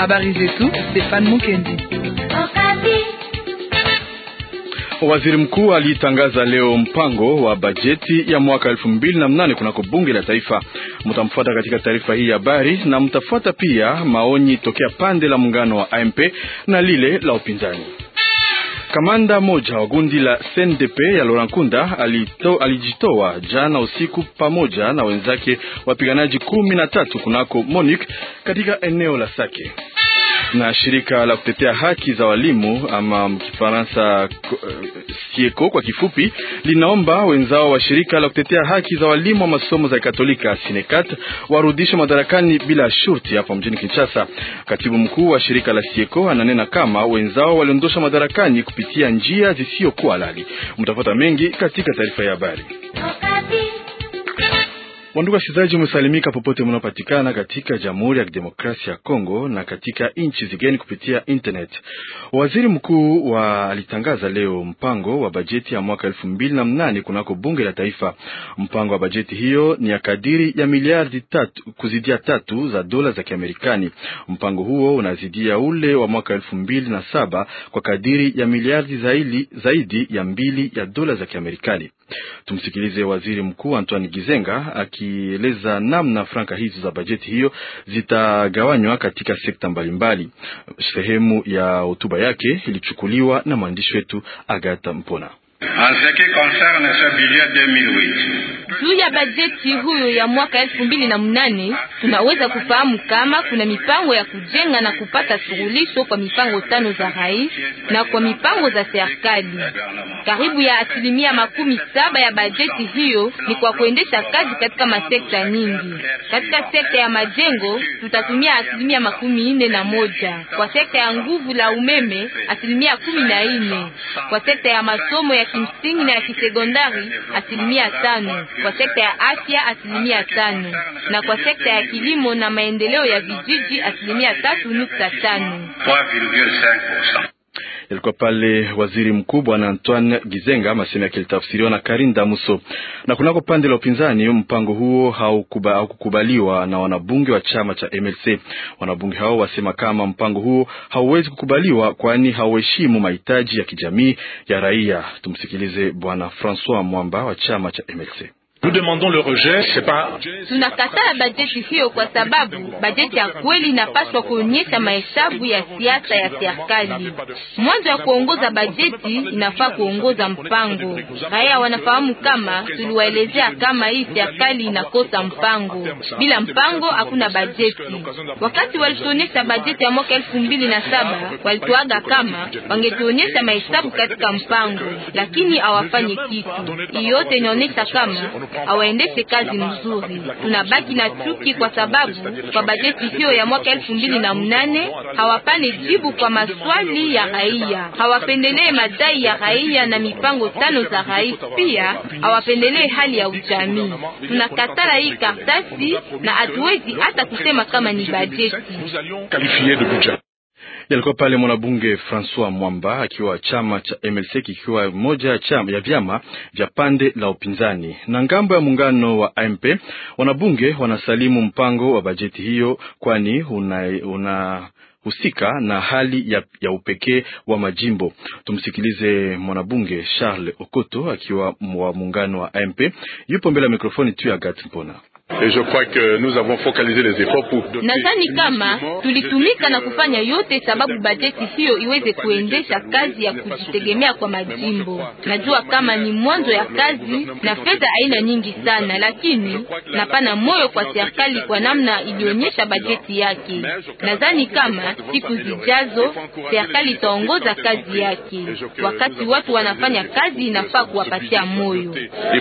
Habari zetu Stefan Mukendi. Waziri mkuu alitangaza leo mpango wa bajeti ya mwaka elfu mbili na mnane kunako bunge la taifa. Mtamfuata katika taarifa hii ya habari na mtafuata pia maoni tokea pande la muungano wa AMP na lile la upinzani. Kamanda moja wa gundi la CNDP ya Laurent Nkunda alito, alijitoa jana usiku pamoja na wenzake wapiganaji kumi na tatu kunako MONUC katika eneo la Sake na shirika la kutetea haki za walimu ama Kifaransa uh, Sieko kwa kifupi, linaomba wenzao wa shirika la kutetea haki za walimu wa masomo za Katolika Sinekat warudishwe madarakani bila shurti hapa mjini Kinshasa. Katibu mkuu wa shirika la Sieko ananena kama wenzao waliondosha madarakani kupitia njia zisizokuwa halali. Mtapata mengi katika taarifa ya habari. Wandugu wasikilizaji, umesalimika popote mnaopatikana katika Jamhuri ya Kidemokrasia ya Kongo na katika nchi zigeni kupitia internet. Waziri mkuu wa alitangaza leo mpango wa bajeti ya mwaka elfu mbili na mnane kunako bunge la taifa. Mpango wa bajeti hiyo ni ya kadiri ya miliardi tatu kuzidia tatu za dola za Kiamerikani. Mpango huo unazidia ule wa mwaka elfu mbili na saba kwa kadiri ya miliardi zaidi, zaidi ya mbili ya dola za Kiamerikani. Tumsikilize waziri mkuu Antoine Gizenga akieleza namna franka hizo za bajeti hiyo zitagawanywa katika sekta mbalimbali. Sehemu ya hotuba yake ilichukuliwa na mwandishi wetu Agata Mpona. Juu ya bajeti huyo ya mwaka elfu mbili na mnane tunaweza kufahamu kama kuna mipango ya kujenga na kupata suluhisho kwa mipango tano za rais na kwa mipango za serikali. Karibu ya asilimia makumi saba ya bajeti hiyo ni kwa kuendesha kazi katika masekta nyingi. Katika sekta ya majengo tutatumia asilimia makumi nne na moja kwa sekta ya nguvu la umeme asilimia kumi na nne kwa sekta ya masomo ya kimsingi na ya kisekondari asilimia tano kwa sekta ya afya asilimia tano na kwa sekta ya kilimo na maendeleo ya vijiji asilimia tatu nukta tano. Yalikuwa pale waziri mkuu bwana Antoine Gizenga, masemo yake litafsiriwa na Karin Damuso. Na kunako pande la upinzani, mpango huo haukukubaliwa hau na wanabunge wa chama cha MLC. Wanabunge hao wasema kama mpango huo hauwezi kukubaliwa, kwani hauheshimu mahitaji ya kijamii ya raia. Tumsikilize bwana Francois Mwamba wa chama cha MLC. Tunakataa bajeti hiyo kwa sababu bajeti ya kweli inapaswa kuonyesha mahesabu ya siasa ya serikali. Mwanzo ya kuongoza bajeti inafaa kuongoza mpango. Raia wanafahamu kama tuliwaelezea kama hii serikali inakosa mpango. Bila mpango hakuna bajeti. Wakati walituonyesha bajeti ya mwaka elfu mbili na saba walituaga kama wangetuonyesha mahesabu katika mpango, lakini hawafanyi kitu. Hii yote inaonyesha kama hawaendeshe kazi mzuri. Tunabaki na chuki kwa sababu kwa bajeti hiyo ya mwaka elfu mbili na mnane hawapane jibu kwa maswali ya raia, hawapendelee madai ya raia na mipango tano za rais, pia hawapendelee hali ya ujamii. Tunakatala hii kartasi na hatuwezi hata kusema kama ni bajeti. Yalikuwa pale mwanabunge Francois Mwamba akiwa chama cha MLC kikiwa moja ya chama ya vyama vya pande la upinzani. Na ngambo ya muungano wa AMP, wanabunge wanasalimu mpango wa bajeti hiyo, kwani una, una husika na hali ya, ya upekee wa majimbo. Tumsikilize mwanabunge Charles Okoto akiwa wa muungano wa AMP, yupo mbele ya mikrofoni tu ya Gat Mpona. Nadhani kama tulitumika na kufanya yote sababu bajeti hiyo iweze kuendesha kazi ya kujitegemea kwa majimbo. Najua kama ni mwanzo ya kazi na fedha aina nyingi sana, lakini napana moyo kwa serikali kwa namna ilionyesha bajeti yake. Nadhani kama siku zijazo serikali itaongoza kazi yake. Wakati watu wanafanya kazi, inafaa kuwapatia moyo.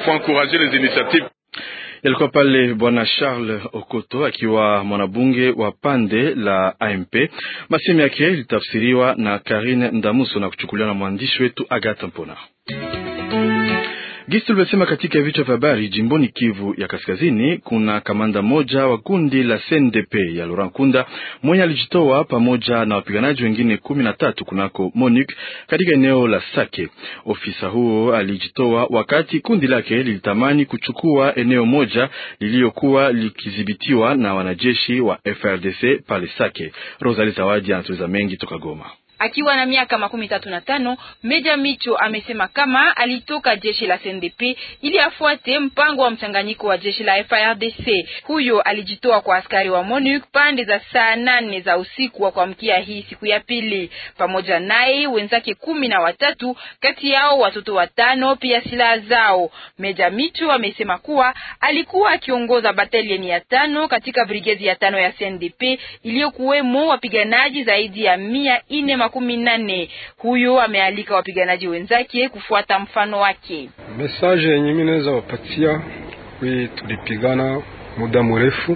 Yalikuwa pale bwana Charles Okoto akiwa mwanabunge wa pande la AMP. Masemi yake ilitafsiriwa na Karine Ndamuso na kuchukuliwa na mwandishi wetu Agatha Mpona. Gisi tulivyosema katika vichwa vya habari, jimboni Kivu ya Kaskazini kuna kamanda moja wa kundi la CNDP ya Laurent Kunda mwenye alijitoa pamoja na wapiganaji wengine kumi na tatu kunako MONUC katika eneo la Sake. Ofisa huo alijitoa wakati kundi lake lilitamani kuchukua eneo moja lililokuwa likidhibitiwa na wanajeshi wa FRDC pale Sake. Rosalie Zawadi anatuliza mengi toka Goma. Akiwa na miaka makumi tatu na tano Meja Micho amesema kama alitoka jeshi la CNDP ili afuate mpango wa mchanganyiko wa jeshi la FARDC. Huyo alijitoa kwa askari wa MONUC pande za saa nane za usiku wa kuamkia hii siku ya pili, pamoja naye wenzake kumi na watatu, kati yao watoto watano, pia silaha zao. Meja Micho amesema kuwa alikuwa akiongoza batalioni ya tano katika brigedi ya tano ya CNDP iliyokuwemo wapiganaji zaidi ya mia ine makumi nane. Huyo amealika wapiganaji wenzake kufuata mfano wake. Mesaje yenye mimi naweza wapatia wi, tulipigana muda mrefu,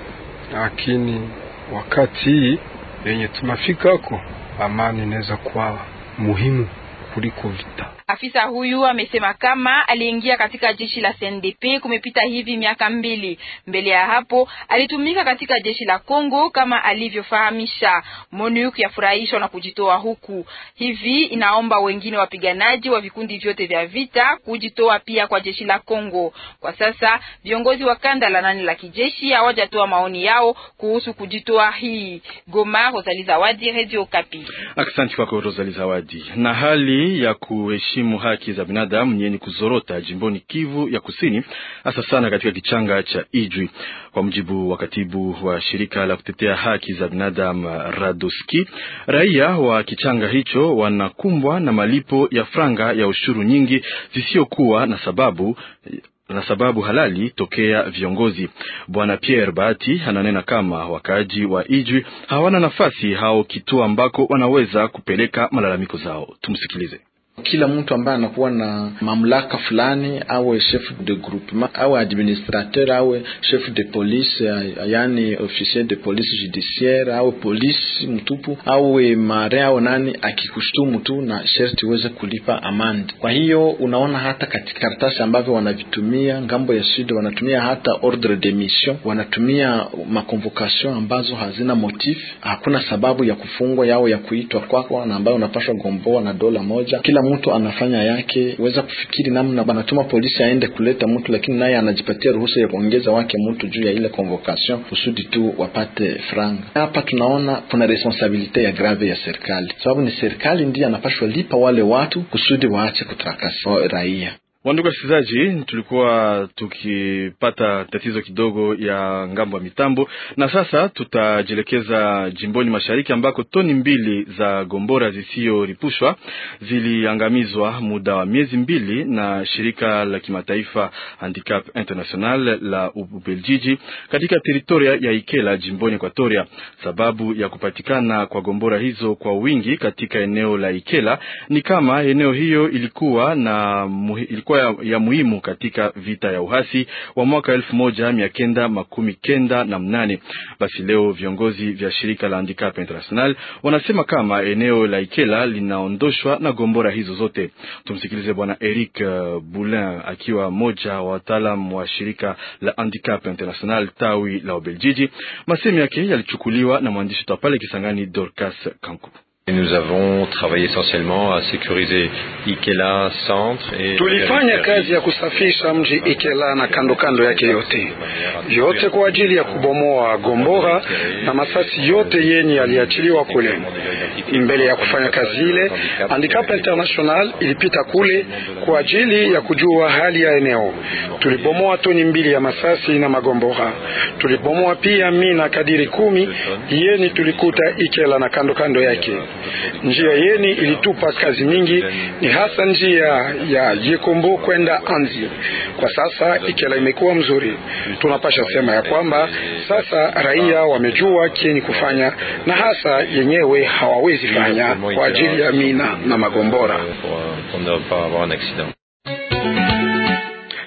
lakini wakati hii yenye tunafikako amani inaweza kuwa muhimu kuliko vita. Afisa huyu amesema kama aliingia katika jeshi la CNDP kumepita hivi miaka mbili. Mbele ya hapo alitumika katika jeshi la Kongo kama alivyofahamisha. MONUC yafurahishwa na kujitoa huku, hivi inaomba wengine wapiganaji wa vikundi vyote vya vita kujitoa pia kwa jeshi la Kongo. Kwa sasa viongozi wa kanda la nane la kijeshi hawajatoa maoni yao kuhusu kujitoa hii. Goma, Rosalie Zawadi, Radio Kapi. Asante kwako Rosalie Zawadi. Na hali ya kuheshimu haki za binadamu yenye kuzorota jimboni Kivu ya Kusini, hasa sana katika kichanga cha Ijwi. Kwa mujibu wa katibu wa shirika la kutetea haki za binadamu Radoski, raia wa kichanga hicho wanakumbwa na malipo ya franga ya ushuru nyingi zisiyokuwa na sababu na sababu halali tokea viongozi. Bwana Pierre Bahati ananena kama wakaaji wa Ijwi hawana nafasi hao kituo ambako wanaweza kupeleka malalamiko zao. Tumsikilize. Kila mtu ambaye anakuwa na mamlaka fulani, awe chef de groupement, awe administrateur, awe chef de police, yani officier de police judiciaire, awe polisi mtupu, awe marin, awe nani, akikushtumu tu na sherti uweze kulipa amande. Kwa hiyo unaona hata katika karatasi ambavyo wanavitumia ngambo ya sud, wanatumia hata ordre de mission, wanatumia makonvocation ambazo hazina motif, hakuna sababu ya kufungwa yao ya kuitwa kwako, na ambayo unapashwa gomboa na dola moja. Kila mtu anafanya yake, weza kufikiri namna banatuma polisi aende kuleta mtu, lakini naye anajipatia ruhusa ya kuongeza wake mtu juu ya ile convocation kusudi tu wapate franga. Hapa tunaona kuna responsabilite ya grave ya serikali, sababu ni serikali ndiye anapashwa lipa wale watu kusudi waache kutrakasa raia. Wandugu wasikilizaji, tulikuwa tukipata tatizo kidogo ya ngambo ya mitambo, na sasa tutajielekeza jimboni mashariki ambako toni mbili za gombora zisiyoripushwa ziliangamizwa muda wa miezi mbili na shirika la kimataifa Handicap International la Ubeljiji katika teritoria ya Ikela jimboni Ekwatoria. Sababu ya kupatikana kwa gombora hizo kwa wingi katika eneo la Ikela ni kama eneo hiyo ilikuwa na ilikuwa ya, ya muhimu katika vita ya uhasi wa mwaka elfu moja mia kenda makumi kenda na mnane. Basi leo viongozi vya shirika la Handicap International wanasema kama eneo la Ikela linaondoshwa na gombora hizo zote. Tumsikilize bwana Eric uh, Boulin akiwa mmoja wa wataalam wa shirika la Handicap International tawi la Ubeljiji. Masemi yake yalichukuliwa na mwandishi wa pale Kisangani Dorcas Kanku. Nous avons travaillé essentiellement à sécuriser Ikela centre et tulifanya kazi ya kusafisha mji Ikela na kando kando yake yote yote kwa ajili ya kubomoa gombora na masasi yote yenye yaliachiliwa kule. Mbele ya kufanya kazi ile, Handicap International ilipita kule kwa ajili ya kujua hali ya eneo. Tulibomoa toni mbili ya masasi na magombora. Tulibomoa pia mina kadiri kumi yeni tulikuta Ikela na kando kando yake. Njia yeni ilitupa kazi mingi, ni hasa njia ya Yekombo kwenda Anzi. Kwa sasa Ikela imekuwa mzuri, tunapasha sema ya kwamba sasa raia wamejua kieni kufanya na hasa yenyewe hawawezi fanya kwa ajili ya mina na magombora.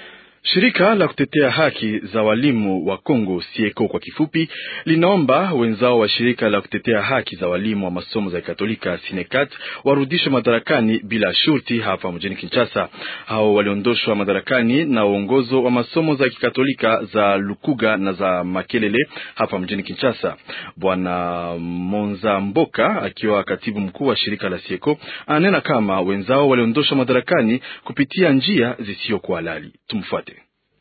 Shirika la kutetea haki za walimu wa Kongo Sieko kwa kifupi linaomba wenzao wa shirika la kutetea haki za walimu wa masomo za Katolika Sinekat warudishwe madarakani bila shurti hapa mjini Kinshasa. Hao waliondoshwa madarakani na uongozo wa masomo za Kikatolika za Lukuga na za Makelele hapa mjini Kinshasa. Bwana Monza Mboka akiwa katibu mkuu wa shirika la Sieko ananena kama wenzao waliondoshwa madarakani kupitia njia zisizokuwa halali. Tumfuate.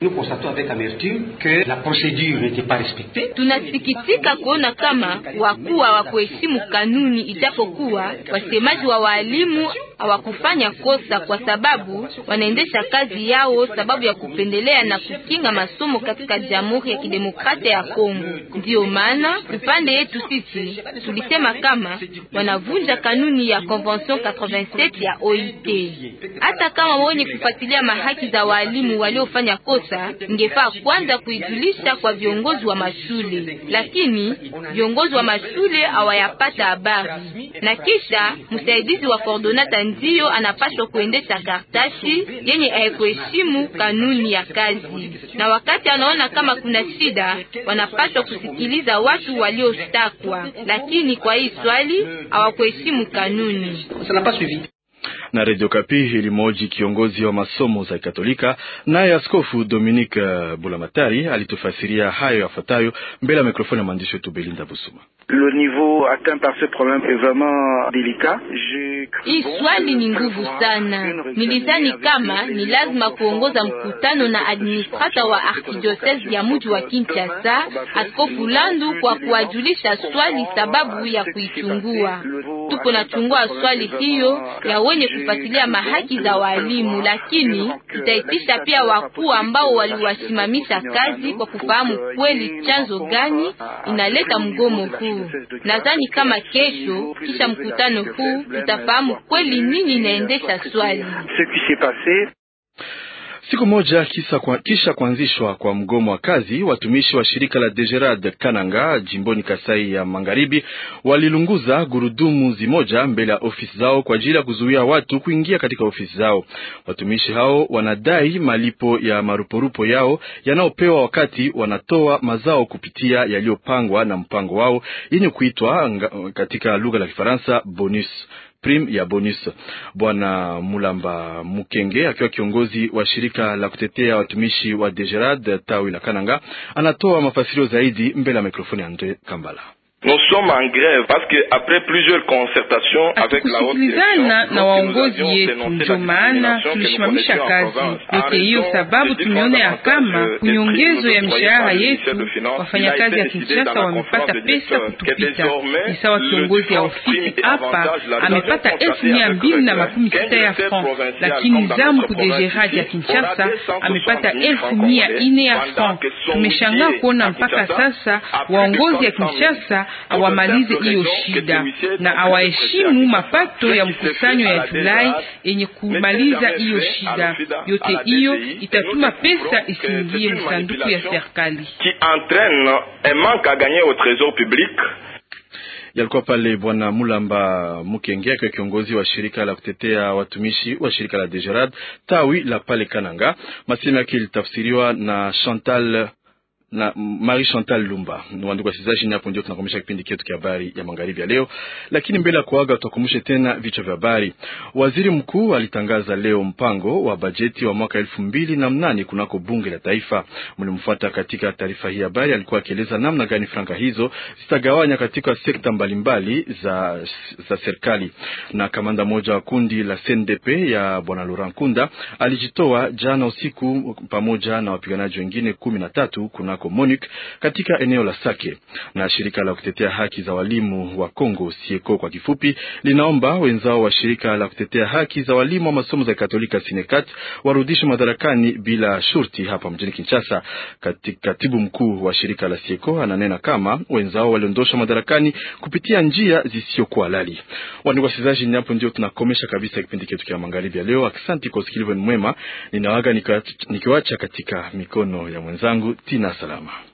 Tunasikitika kuona kama wakuu hawakuheshimu kanuni, ijapokuwa wasemaji wa waalimu hawakufanya kosa, kwa sababu wanaendesha kazi yao sababu ya kupendelea na kukinga masomo katika Jamhuri ya Kidemokrasia ya Kongo. Ndiyo maana upande yetu sisi tulisema kama wanavunja kanuni ya Convention 87 ya OIT. Hata kama wenye kufuatilia mahaki za waalimu waliofanya kosa ingefaa kwanza kuijulisha kwa viongozi wa mashule, lakini viongozi wa mashule hawayapata habari, na kisha msaidizi wa coordonata ndiyo anapaswa kuendesha kartashi yenye haikuheshimu kanuni ya kazi, na wakati anaona kama kuna shida, wanapaswa kusikiliza watu waliostakwa, lakini kwa hii swali hawakuheshimu kanuni na Radio Kapi ilimoji kiongozi wa masomo za Katolika, naye Askofu Dominique Bulamatari alitufasiria hayo yafuatayo mbele ya mikrofoni ya mwandishi wetu Belinda Busuma. Hii swali ni nguvu sana. Nilizani kama ni lazima kuongoza mkutano na administrata wa arkidiocese ya mji wa Kinshasa, Askofu Landu, kwa kuwajulisha swali sababu ya kuichungua. Tupo nachungua swali hiyo ya wenye kufuatilia mahaki za walimu, lakini tutaitisha pia wakuu ambao waliwasimamisha kazi kwa kufahamu kweli chanzo gani inaleta mgomo huu. Nadhani kama kesho kisha mkutano huu tutafahamu kweli nini inaendesha swali. Siku moja kisa kwa, kisha kuanzishwa kwa mgomo wa kazi, watumishi wa shirika la Degerad Kananga jimboni Kasai ya Magharibi walilunguza gurudumu zimoja mbele ya ofisi zao kwa ajili ya kuzuia watu kuingia katika ofisi zao. Watumishi hao wanadai malipo ya maruporupo yao yanayopewa wakati wanatoa mazao kupitia yaliyopangwa na mpango wao yenye kuitwa katika lugha la Kifaransa bonus prime ya bonus. Bwana Mulamba Mukenge akiwa kiongozi wa shirika la kutetea watumishi wa Degerad tawi la Kananga anatoa mafasirio zaidi mbele ya mikrofoni ya Andre Kambala. Hatukusikilizana na waongozi yetu, ndio maana tulisimamisha kazi yote hiyo, sababu tumeona ya kama kunyongezo ya mishahara yetu wafanyakazi ya Kinshasa wamepata pesa kutupita. Ni sawa kiongozi ya ofisi hapa amepata elfu mia mbili na makumi sita ya franc, lakini zamu kudegeradi ya Kinshasa amepata elfu mia ine ya franc. Tumeshangaa kuona mpaka sasa waongozi ya Kinshasa awamalize hiyo shida na awaheshimu mapato ya mkusanyo ya Julai yenye kumaliza hiyo shida yote. Hiyo itatuma pesa isiingie msanduku ya serikali. Yalikuwa pale Bwana Mulamba Mukenge akiwa kiongozi wa shirika la kutetea watumishi wa shirika la Degerad tawi la pale Kananga. Masemo yake ilitafsiriwa na Chantal na Marie Chantal Lumba. Wandugu wasikilizaji, hapo ndio tunakomesha kipindi chetu cha habari ya magharibi ya leo, lakini mbele ya kuaga tutakumbushe tena vichwa vya habari. Waziri mkuu alitangaza leo mpango wa bajeti wa mwaka elfu mbili na mnane kunako bunge la taifa. Mlimfuata katika taarifa hii habari, alikuwa akieleza namna gani franka hizo zitagawanya katika sekta mbalimbali za, za serikali. Na kamanda mmoja wa kundi la CNDP ya bwana Laurent Kunda alijitoa jana usiku pamoja na wapiganaji wengine kumi na tatu kuna MONUC katika eneo la Sake. Na shirika la kutetea haki za walimu wa Kongo Sieko kwa kifupi linaomba wenzao wa shirika la kutetea haki za walimu wa masomo za Katolika Sinekat warudishwe madarakani bila shurti hapa mjini Kinshasa. Katibu mkuu wa shirika la Sieko ananena kama wenzao waliondoshwa madarakani kupitia njia zisizokuwa halali. Wandugu wasikilizaji, ni hapo ndio tunakomesha kabisa kipindi chetu cha magharibi ya leo. Asante kwa usikilivu mwema, ninawaga nikiwacha katika mikono ya mwenzangu Tina Salama.